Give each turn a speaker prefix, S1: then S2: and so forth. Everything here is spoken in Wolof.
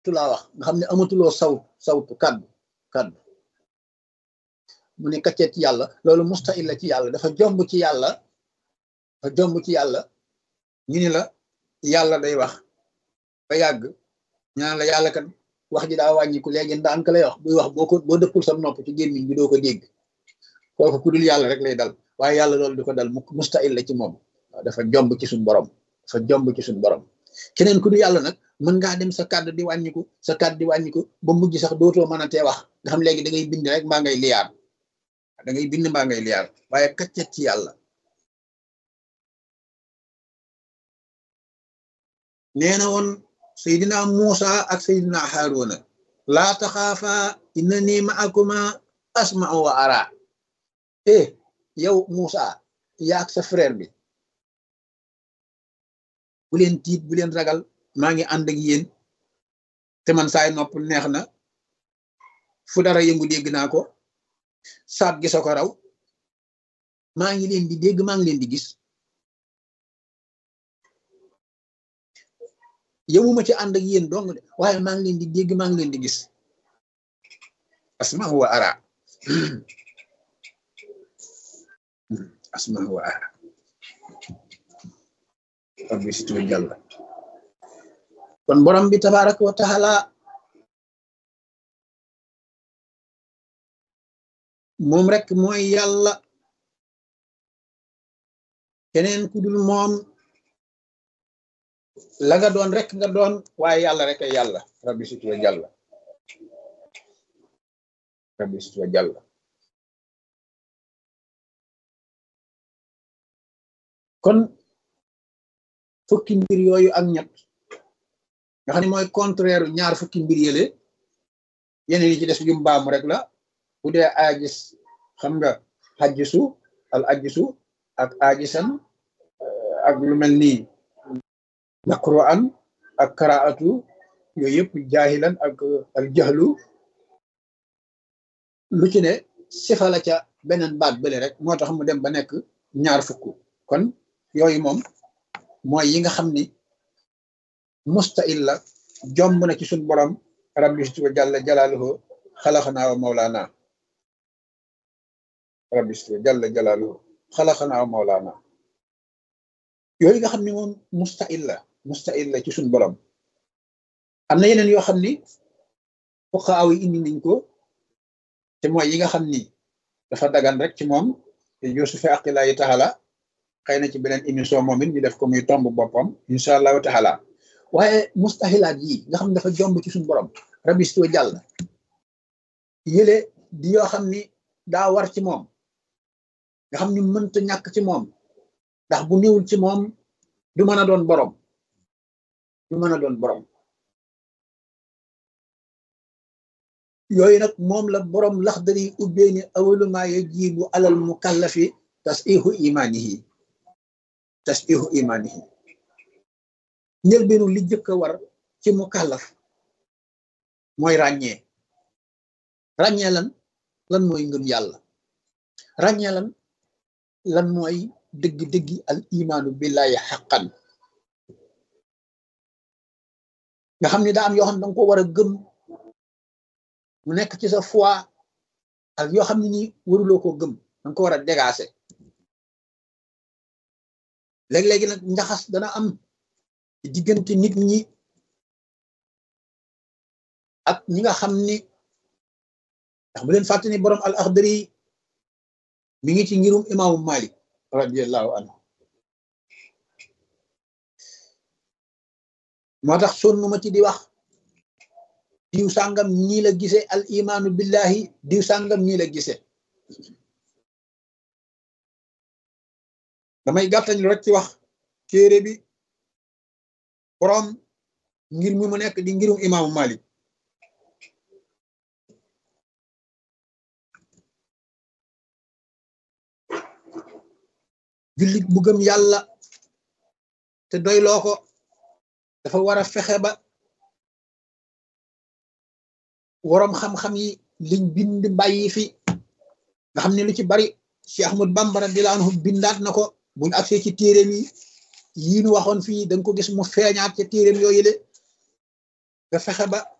S1: tu laa wax nga xam ne amatuloo saw sawtu kaddu kaddu mu ne kaccet ci yàlla loolu mustahil la ci yàlla dafa jomb ci yàlla dafa jomb ci yàlla ñu ni la yàlla day wax ba yàgg ñaan la yàlla kat wax ji daa wàññiku léegi ndànk lay wax buy wax boo ko boo dëppul sam nopp ci gémmiñ bi doo ko dégg kooku ku dul yàlla rek lay dal waaye yàlla loolu di ko dal mu mustahil la ci moom waaw dafa jomb ci suñ borom dafa jomb ci suñ borom keneen ku dul yàlla nag mën ngaa dem sa kàddu di wàññiku sa kàddu di wàññiku ba mujj sax dootoo mën a tee wax nga xam léegi da ngay bind rek mbaa ngay liyaar da ngay bind mbaa ngay liyaar waaye kaccet ci yàlla nee na woon Seydina Muusa ak Seydina Haaruna laa taxaafa innani ma'akuma asma'u wa ara eh yow Muusa yaak sa frère bi bu leen tiit bu leen ragal maa ngi ànd ak yéen te man saay nopp neex na fu dara yëngu dégg naa ko saat gi soo ko raw maa ngi leen di dégg maa ngi leen di gis yëmuma ci ànd ak yéen dong de waaye maa ngi leen di dégg maa ngi leen di gis asma wa ara asma wa ara rabbi situ jàlla kon borom bi tabaraka wa taala moom rek mooy yàlla keneen ku dul moom la nga doon rek nga doon waaye yàlla rek ay yàlla rabbi situ wa jàlla rabbi situ wa jàlla kon fukki mbir yooyu ak ñett nga xam ne mooy contraire ñaar fukki mbir yële yeneen yi ci des jum baamu rek la bu dee aajis xam nga xajjisu al ajjisu ak aajisan ak lu mel nii naqru an ak karaatu yooyu yëpp jaahilan ak al jaxlu lu ci ne sifa la ca beneen baat bële rek moo tax mu dem ba nekk ñaar fukk kon yooyu moom mooy yi nga xam ni mustahil la jomb na ci suñ borom rabbi situ jalla jalaaluhu xalaxanaa wa mawlaana rabbi situ jalla jalaaluhu xalaxanaa wa mawlaana yooyu nga xam ni moom mustahil la mustahil la ci suñ borom am na yeneen yoo xam ni fuqaaw yi indi nañ ko te mooy yi nga xam ni dafa dagan rek ci moom te yusufi aqilaayi taala xëy na ci beneen émission moom it ñu def ko muy tomb boppam incha allahu taala waaye mustahilaat yi nga xam ne dafa jomb ci suñu borom rabistoo jàll yële di yoo xam ni daa war ci moom nga xam ni mënta ñàkk ci moom ndax bu niwul ci moom du mën a doon borom du mën a doon borom yooyu nag moom la borom laxdari ubbee ni awalumaa yajibu alal mukallafi tasihu imanihi tasihu imanihi njëlbeenu li jëkk a war ci mukallaf mooy ràññee ràññee lan lan mooy ngëm yàlla ràññee lan lan mooy dëgg-dëggi al imaanu billahi xaqan nga xam ne daa am yoo xam ne danga ko war a gëm mu nekk ci sa foi ak yoo xam ne ni waruloo koo gëm danga ko war a dégager léeg-léegi nag njaxas dana am diggante nit ñi ak ñi nga xam ni ndax bu leen fàtte ni borom al axdari mi ngi ci ngirum imaamu malik radiallahu anhu moo tax sonnu ma ci di wax diw sàngam nii la gise al imaanu billahi diw sàngam nii la gise damay gàttañ lu rek ci wax téere bi borom ngir mi mu nekk di ngirum imaamu malik jullit bu gëm yàlla te doyloo ko dafa war a fexe ba waroom xam-xam yi liñ bind bàyyi fi nga xam ne lu ci bari Cheikh Ahmad Bamba radiyallahu anhu bindaat na ko buñu agsee ci téeréem yi yii nu waxoon fii danga ko gis mu feeñaat ca téeréem yooyu le nga fexe ba